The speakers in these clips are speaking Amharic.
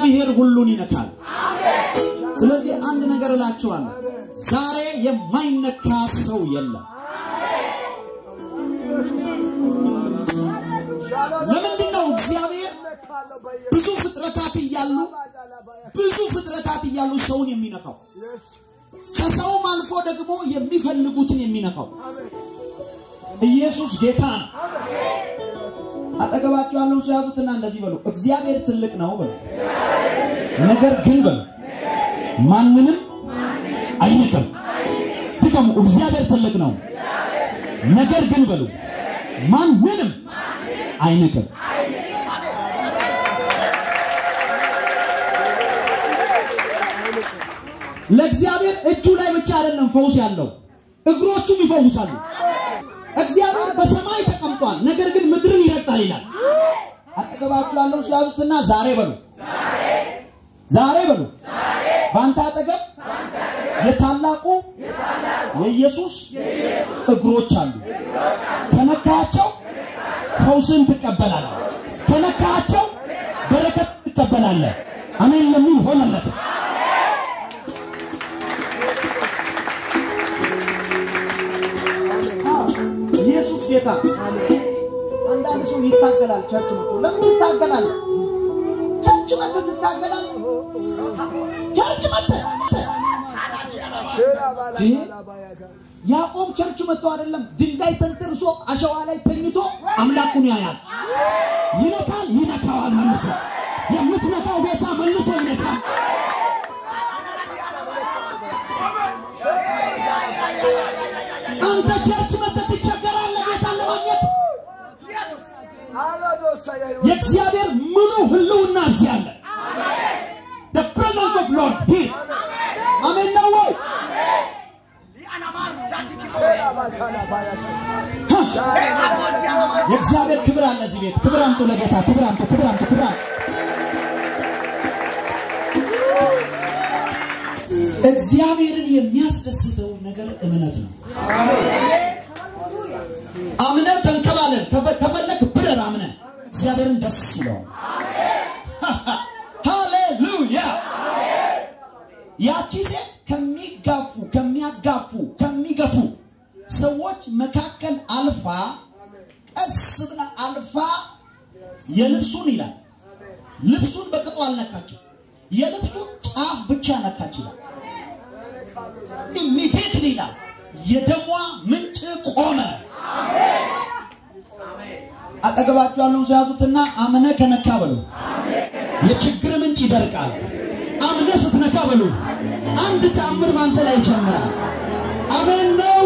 እግዚአብሔር ሁሉን ይነካል። ስለዚህ አንድ ነገር እላችኋለሁ፣ ዛሬ የማይነካ ሰው የለም። ለምንድን ነው እግዚአብሔር ብዙ ፍጥረታት እያሉ ብዙ ፍጥረታት እያሉ ሰውን የሚነካው? ከሰውም አልፎ ደግሞ የሚፈልጉትን የሚነካው ኢየሱስ ጌታ ነው። አጠገባቸው ያለውን ሰው ያዙትና እንደዚህ በሉ፣ እግዚአብሔር ትልቅ ነው በሉ። ነገር ግን በሉ ማንንም አይንቅም። ድገሙ፣ እግዚአብሔር ትልቅ ነው፣ ነገር ግን በሉ ማንንም አይንቅም። ለእግዚአብሔር እጁ ላይ ብቻ አይደለም ፈውስ ያለው፣ እግሮቹም ይፈውሳሉ። እግዚአብሔር በሰማይ ተቀምጧል፣ ነገር ግን ምድርን ይረግጣል ይላል። አጠገባችሁ ያለው ሲያዙትና ዛሬ በሉ ዛሬ በሉ በአንተ አጠገብ የታላቁ የኢየሱስ እግሮች አሉ። ከነካቸው ፈውስን ትቀበላለህ። ከነካቸው በረከት ትቀበላለህ። አሜን ለሚል ሆነለት። ኢየሱስ ጌታ። አንዳንድ ሰው ይታገላል። ቸርች መጥቶ ለምን ይታገላል? ቸርች መጥተህ ትታገላለህ። ቸርች መጥተህ ያዕቆብ ቸርች መጥቶ አይደለም ድንጋይ ተንተርሶ አሸዋ ላይ ተኝቶ አምላኩን ያያል። ይነካል፣ ይነካዋል መልሶ። የምትነካው ጌታ መልሶ ይነካል። አንተ ቸርች መጥተህ ትቸገራለህ ጌታን ለማግኘት። የእግዚአብሔር ሙሉ ህልውና እዚህ አለ። The presence of Lord here. አሜን ነው ወይ? የእግዚአብሔር ክብር አለ እዚህ ቤት። ክብር አምጡ ለጌታ፣ ክብር አምጡ፣ ክብር አምጡ፣ ክብር አምጡ። እግዚአብሔርን የሚያስደስተውን ነገር እምነት ነው። አምነህ ተንከባለል። ከፈ- ከፈለክ ብረር አምነህ እግዚአብሔርን ደስ ይለዋል። ሃሌሉያ! ያቺ ሴት ከሚጋፉ ከሚያጋፉ ከሚገፉ ሰዎች መካከል አልፋ ቀስ ብላ አልፋ የልብሱን ይላል ልብሱን በቅጡ አልነካችም። የልብሱን ጫፍ ብቻ ነካች ይላል። ኢሚዲየትሊ ይላል የደሟ ምንጭ ቆመ። አጠገባችሁ ያለውን ሰው ያዙትና አምነ ከነካ በሉ የችግር ምንጭ ይደርቃል። አምነ ስትነካ በሉ አንድ ተአምር ባንተ ላይ ይጀምራል። አሜን ነው።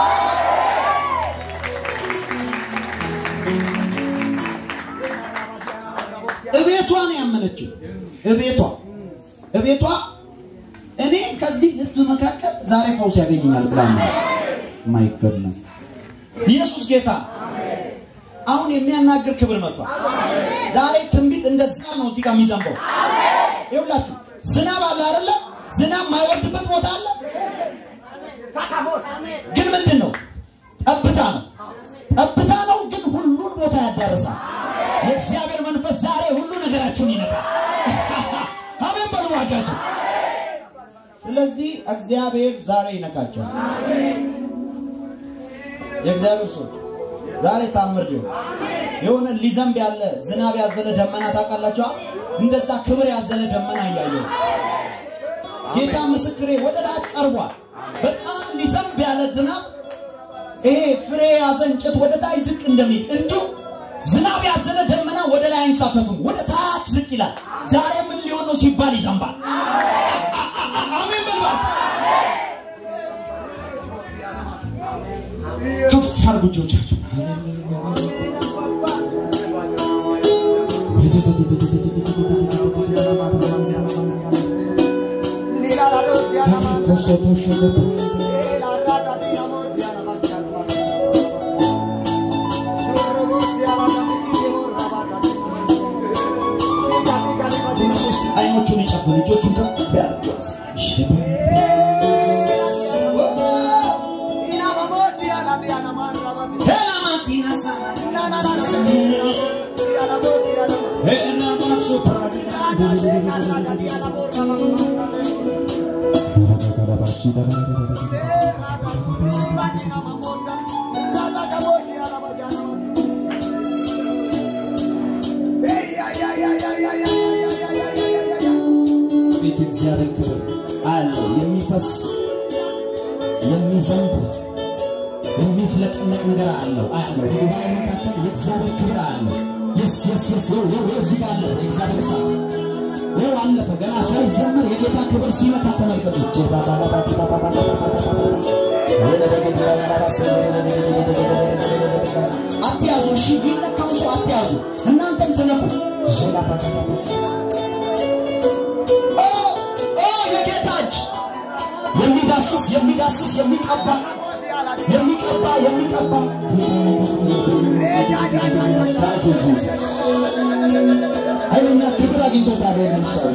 እቤቷ ነው ያመነችው። እቤቷ እቤቷ እኔ ከዚህ ህዝብ መካከል ዛሬ ፈውስ ያገኘኛል ብላ ማይ ጎድነስ ኢየሱስ ጌታ አሁን የሚያናግር ክብር መጥቷል። ዛሬ ትንቢት እንደዛ ነው እዚህ ጋር የሚዘንበው። ይኸውላችሁ ዝናብ አለ አይደለ? ዝናብ የማይወርድበት ቦታ አለ። ግን ምንድን ነው? ጠብታ ነው። ጠብታ ነው፣ ግን ሁሉን ቦታ ያዳርሳል። የእግዚአብሔር መንፈስ ዛሬ ሁሉ ነገራችሁን ይነካል። አሜን በሉ ዋጋችሁ። ስለዚህ እግዚአብሔር ዛሬ ይነካቸዋል። የእግዚአብሔር ሰዎች ዛሬ ታምር ሊሆን የሆነ ሊዘንብ ያለ ዝናብ ያዘለ ደመና ታውቃላችኋ? እንደዛ ክብር ያዘለ ደመና እያየሁ ጌታ ምስክሬ ወደ ታች ቀርቧል። በጣም ሊዘንብ ያለ ዝናብ ይሄ ፍሬ ያዘ እንጨት ወደ ታች ዝቅ እንደሚል እንዲሁ ዝናብ ያዘለ ደመና ወደ ላይ አይንሳፈፍም፣ ወደ ታች ዝቅ ይላል። ዛሬ ምን ሊሆን ነው ሲባል ይዘንባል። አ- አ- አ- አሜን በልባት። ከፍ አድርጉ እጆቻችሁን። አይኖቹን ይጨፍን፣ እጆቹን ከፍ ያድርጉ። ሄላማቲና ሳና ሄላማሱ ፕራዲና ቤት እግዚአብሔር ክብር አለው የሚፈስ የሚዘንብ የሚፍለቀለቅ ነገር አለው አለው በጉባኤ መካከል የእግዚአብሔር ክብር አለው የስ የስ የስ ይኸው ይኸው ይኸው እዚህ ጋር አለፈ የእግዚአብሔር እሳት ይኸው አለፈ ገና ሳይዘምር የጌታ ክብር ሲመታ ተመልከቱ አትያዙ እሺ ቢነካው ሰው አትያዙ እናንተም ትነኩ ኦ ኦ የጌታ እጅ የሚዳስስ የሚዳስስ የሚቀባ የሚቀባ የሚቀባ ኃይለኛ ክብር አግኝቶታል። ይህንን ሰው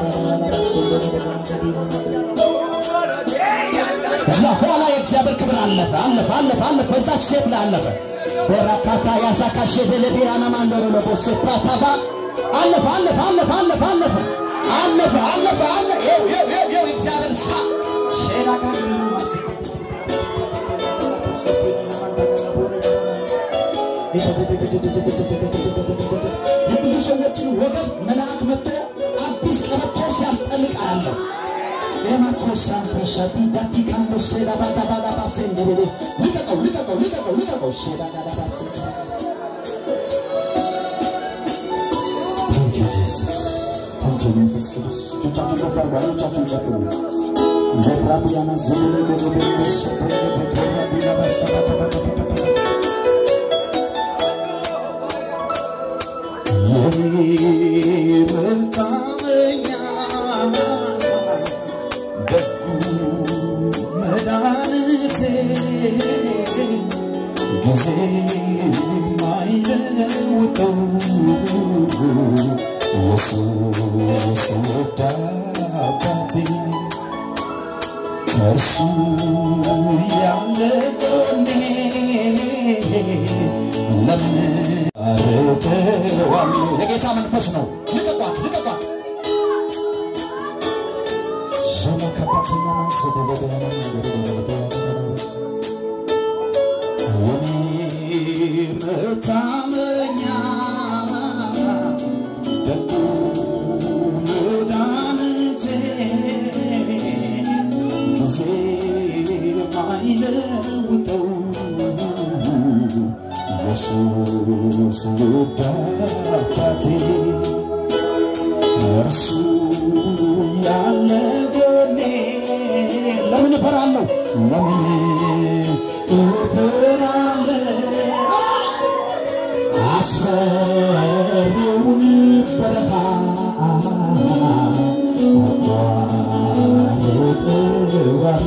እዛ ኋላ የእግዚአብሔር ክብር አለፈ አለፈ አለፈ አለፈ በዛች ሴት ላይ አለፈ በራካታ ያሳካሸ ደለቤራና ማንደሮ ለቦሴ ፕራታባ አለፈ አለፈ አለፈ አለፈ አለፈ አለፈ አለፈ አለ ይኸው ይኸው ይኸው ይኸው የእግዚአብሔር ሳ ሼራ ጋር የብዙ ሰዎችን ወገብ መልአክ መጥቶ አዲስ ቀበቶ ሲያስጠልቅ አያለሁ። የማኮሳን ተሸቲ ዳቲ ካንዶ ሴዳ ባዳ ባዳ ባሴ እንደሌለ ልቀቀው ልቀቀው ልቀቀው ልቀቀው ሴዳ ባዳ ባሴ Thank you, Jesus. Thank you, መንፈስ ቅዱስ። እጆቻችሁን ከፍ አድርጉ፣ አይኖቻችሁን ጨፍኑ። ለብራቢያና ዘመነ ገበበ ሰበረ በተራቢና ባሰባባባባባ የመታመኛ ደጉ መድኃኒቴ ጊዜ ማይለውጠው ኢየሱስ ወዳ አባቴ እርሱ ያለ ጎኔ ለምን አርቀዋለሁ? የጌታ መንፈስ ነው። ልቀቋት፣ ልቀቋት። ዞማ ከባትና ማንሰደ በደና የኔ መታመኛ ደጉ መድኃኒቴ ጊዜ ማይለውጠው ኢየሱስ ውድ አባቴ እርሱ ያለ ጎኔ ለምን እፈራለሁ? ለምን እፈራለሁ? አስፈሪውን በረሃ አቋርጠዋል።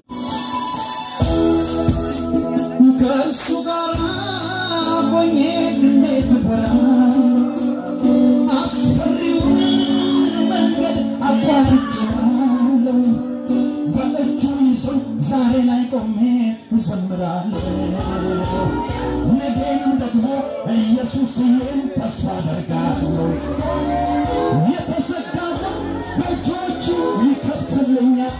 ከእርሱ ጋር ሆኜ እንዴት እፈራለሁ? አስፈሪውን መንገድ አቋርጬዋለሁ። በእጁ ይዞ ዛሬ ላይ ቆሜ እዘምራለሁ። ነገን ደግሞ ኢየሱስን ተስፋ አደርጋለሁ። የተዘጋውን በእጆቹ ይከፍትልኛል።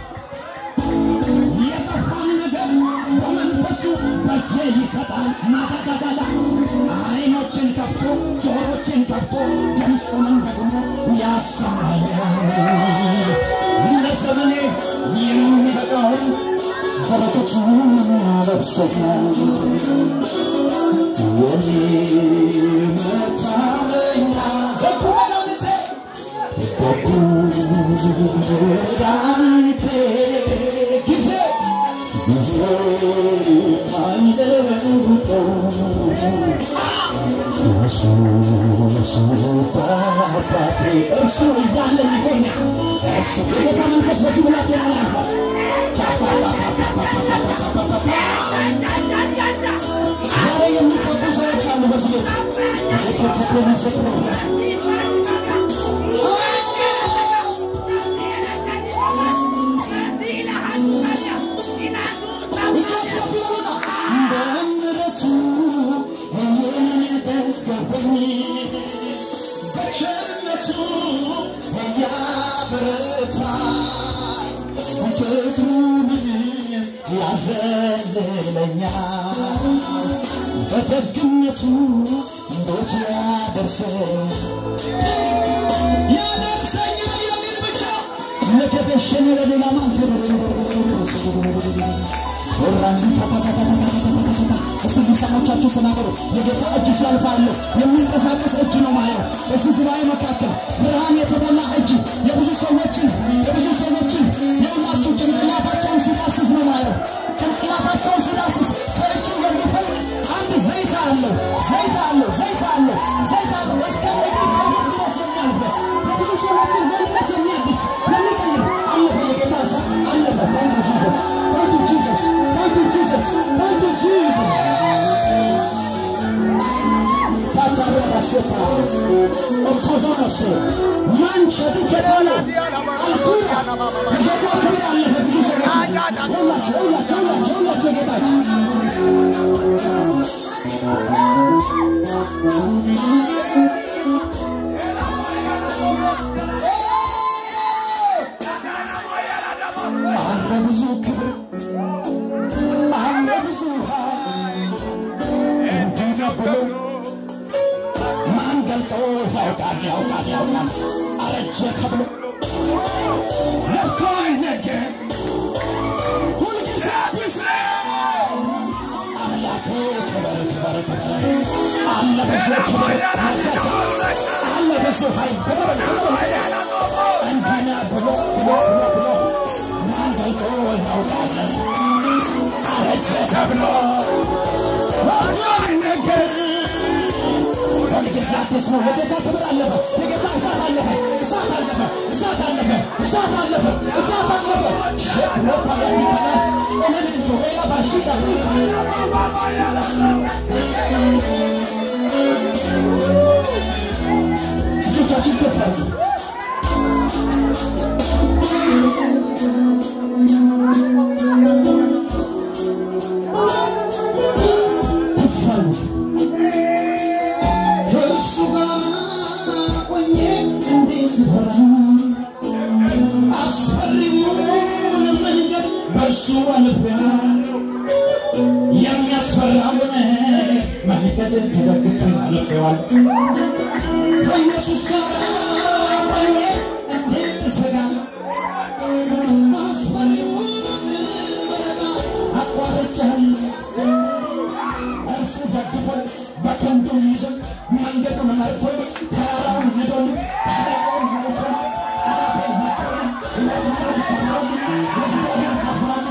የጠፋን ነገር በመንፈሱ በእጄ ይሰጣል። ማዳጋዳላ አይኖችን ከፍቶ ጆሮችን ከፍቶ ድምፁንም ደግሞ ያሰማኛል። ለዘመኔ የሚበቃውን በረከቱን ያለብሰኛል። የኔ መታመኛ በጎ መድኃኒቴ በጎ መድኃኒቴ ጊዜ ጊዜ ማይለውጠው ኢየሱስ በአባቴ እርሱ እያለ ይገኛል። እርሱ የጌታ መንፈስ በዚህ ብላት ያላልፋል። ዛሬ የሚቀቡ ሰዎች አሉ በዚህ ቤት የከተተ ምስክር እጆች ከፍ ይበሉና በምሕረቱ እየደገፈኝ በቸርነቱ እያበረታኝ በደግነቱ እንዴት ያደርሰኝ ያደርሰኛል የሚል ብቻ ለከበሸነ ለሌላ ማንተ እስቲ ሊሰሞቻችሁ ተናገሩ። የጌታ እጅ ሲያልፍ አለሁ። የሚንቀሳቀስ እጅ ነው ማየው። በዚህ ጉባኤ መካከል ብርሃን የተሞላ እጅ የብዙ ሰዎችን የብዙ ሰዎችን የሁላችሁ ጭንቅላታቸውን ሲዳስስ ነው ማየው። ጭንቅላታቸውን ሲዳስስ ከእጁ የሚፈል አንድ ዘይት አለው፣ ዘይት አለው፣ ዘይት አለው፣ ዘይት አለው። እስከ እግር ከእግር ድረስ የሚያልፍ የብዙ ሰዎችን ማንነት የሚያድስ የሚቀይር አለፈ። የጌታ እሳት አለፈ። ታንክ ጂሰስ፣ ታንክ ጂሰስ፣ ታንክ ጂሰስ፣ ታንክ ጂሰስ። ታታረባሴፋ ኦኮዞኖስ ማንቸዱ ኬታሎ አልኩራ የጌታ ክብር አለፈ። ብዙ ሰዎች ሁላችሁ ሁላችሁ ሁላችሁ ሁላችሁ ጌታችን አለ ብዙ ክብር አለ ብዙ ኃይል እንዲህ ነው ብሎ ማን ገልጦ ያውቃል ያውቃል ያውቃል አረጀ ተብሎ ለኮ ነገር ሁልጊዜ አዲስ ነው አምላኬ ክበር ክበር ክበር አለ ብዙ ክብር አቻቻ አለ ብዙ ኃይል ተቀበል ተቀበል እንዲህ ነው ብሎ ብሎ ብሎ ብሎ ማን ገልጦ ያውቃል አረጀ ተብሎ ለኮ ነገር ሁልጊዜ አዲስ ነው። የጌታ ክብር አለፈ። የጌታ እሳት አለፈ። እሳት አለፈ። እሳት አለፈ። እሳት አለፈ። እሳት አለፈ። ሸክሎታ የሚተናስ ኤሌሜንቱ ሌላ ባሽታ እጆቻችን ከፍ አድርጉ። ከፍ አድርጉ። ከእሱ ጋር ሆኜ እንዴት ሆነ አስፈሪውን መንገድ በእርሱ አልፌያለሁ። የሚያስፈራውን መንገድ ተደግፌ አልፌዋለሁ። ከኢየሱስ ጋር ሆኜ እንዴት እሰጋለሁ? አስፈሪውን በረጋ አቋርጫለሁ። እርሱ ደግፎን በክንዱ ይዞን መንገዱን መርቶን ተራራውን ንዶን ሸለቆውን ሞልቶን አላቴን መቶን ወድመውን ሰብሮን የግዶን ከፍሎን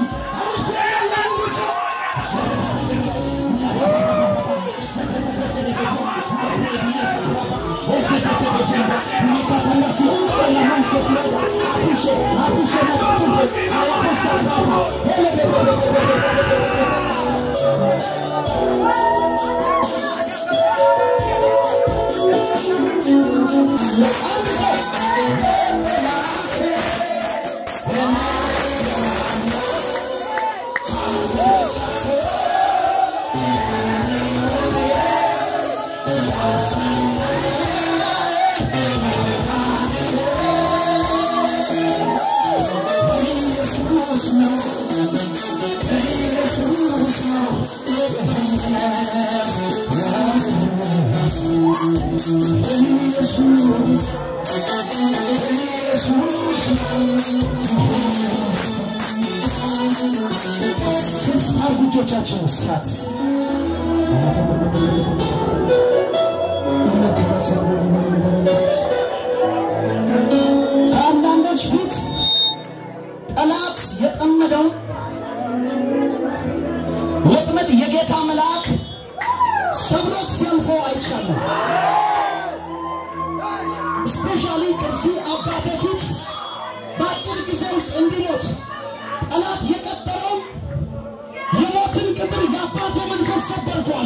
እጆቻችን እሳት ከአንዳንዶች ፊት ጠላት የጠመደውን ወጥመድ የጌታ መልአክ ሰብሮት ሲያልፈው አይቻለሁ። ስፔሻሊ ከዚህ አባቴ ፊት በአጭር ጊዜ ውስጥ እንዲሞት ጠላት የቀጠረውን የሞትን ቅጥር የአባቴ መንፈስ ሰበርቷል።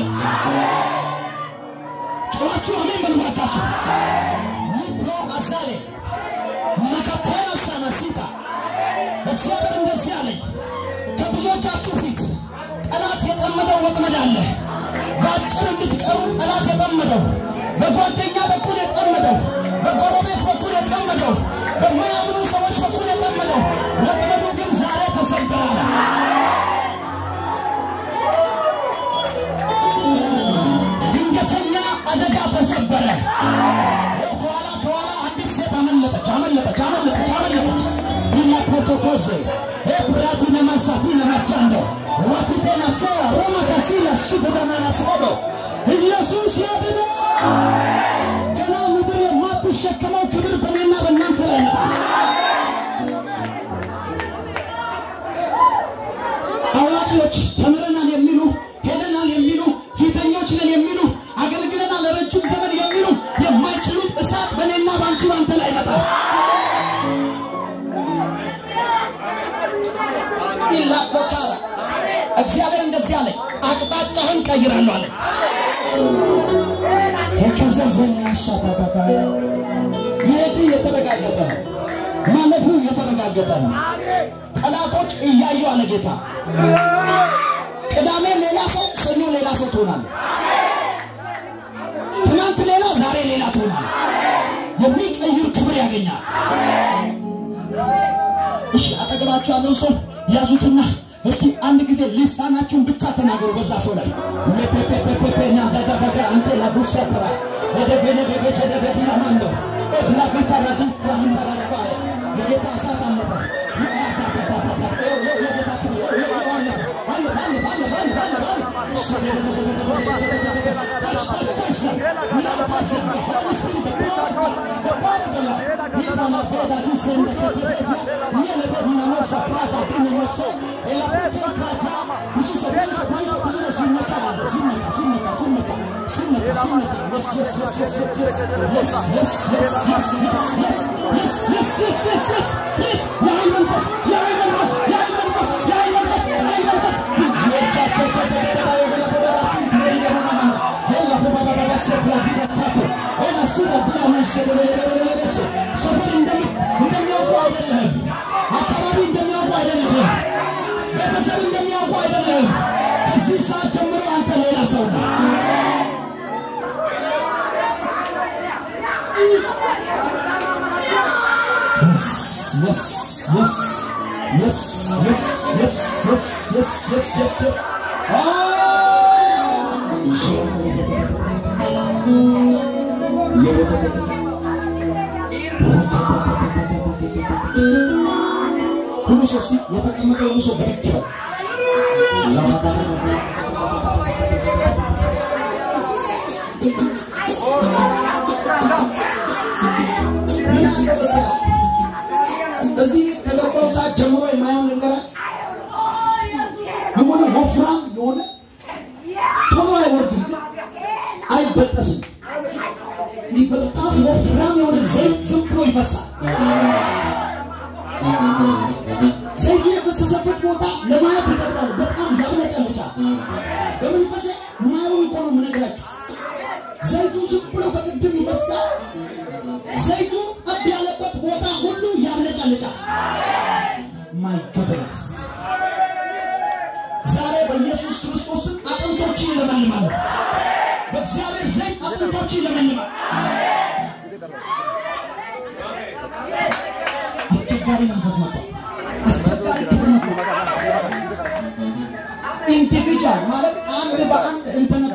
ጨዋችሁ አሜን በሉ እባካችሁ። ሊፕሮ አዛሌ መካፔኖ ሳናሲታ እግዚአብሔር እንደዚህ አለኝ፣ ከብዙዎቻችሁ ፊት ጠላት የጠመደው ወጥመድ አለ። በአጭር እንድትቀሩ ጠላት የጠመደው በጓደኛ በኩል የጠመደው በጎረቤት በኩል የጠመደው በማያምኑ ሰዎች በኩል የጠመደው ወጥመዱ ግን ዛሬ ተሰበራል። ሮሴ ኤፕራቲ ነማሳቲ ነማቻንዶ ዋቲቴ ናሴያ ሮማ ካሲላ ሽፍዳናናስቆዶ ኢየሱስ ያድነ ገና ምድር የማትሸከመው ክብር በእኔና በእናንተ ላይ ነው። አዋቂዎች ተምረናል የሚሉ ሄደናል የሚሉ ፊተኞች ነን የሚሉ አገልግለናል ለረጅም ዘመን የሚሉ የማይችሉት እሳት በእኔና በአንቺ ባንተ ላይ ይመጣል። ይላበቃል። እግዚአብሔር እንደዚህ አለ፣ አቅጣጫህን ቀይራለሁ አለ። የከዘዘና ሻታታታ መሄድ የተረጋገጠ ነው። ማለፉ የተረጋገጠ ነው። ጠላቶች እያዩ አለ ጌታ። ቅዳሜ ሌላ ሰው፣ ሰኞ ሌላ ሰው ትሆናለህ። ትናንት ሌላ፣ ዛሬ ሌላ ትሆናለህ። የሚቀይር ክብር ያገኛል። እሺ አጠገባችሁ ያለው ሰው ያዙትና እስቲ አንድ ጊዜ ልሳናችሁን ብቻ ተናገሩ በዛ ሰው ላይ ሜፔፔፔፔና ዳዳዳጋ አንተ ላቡሳ ብራ ወደገነ በገጀ ደበዲና ማንዶ ብላፊታ ራዲስ ብራህን ተራረባ የጌታ እሳት አለፈ የጌታ ክብር አለፈ አለፈ አለፈ አለፈ አለፈ ሰፈር እንደሚያውቁ አይደለም። አካባቢ እንደሚያውቁ አይደለም። ቤተሰብ እንደሚያውቁ አይደለም። ከዚህ ሰዓት ጀምሮ አንተ ሌላ ሰው ነው። Yes, yes, yes, yes, yes, yes, yes, yes, yes, yes, yes. ሁሉ ሰው እስቲ የተቀመጠው ሁሉ ሰው ብድግ ይበል። ምን አለ መሰለህ? እዚህ ከገባው ሰዓት ጀምሮ የማየውን ልንገራችሁ። የሆነ ወፍራም የሆነ ቶሎ አይወርድም፣ አይበጠስም። ይህ በጣም ወፍራም የሆነ ዘይት ዝም ብሎ ይፈሳል። ዘይቱ የፈሰሰበት ቦታ ለማየት ይከብዳል። በጣም ያብለጨልጫል። በመንፈሴ ማየውን እኮ ነው የምነግራችሁ። ዘይቱ ዝም ብሎ በቅድም ይፈሳል። ዘይቱ ጠብ ያለበት ቦታ ሁሉ ያብለጨልጫል። ማይ ጎድነስ ዛሬ በኢየሱስ ክርስቶስም አጥንቶችን ይለመልማሉ። በእግዚአብሔር ዘይት አጥንቶችን ይለመልማል። አስቸጋሪ መንፈስ ነበር። አስቸጋሪ ክፍል ነበር። ኢንዲቪጁዋል ማለት አንድ በአንድ እንትና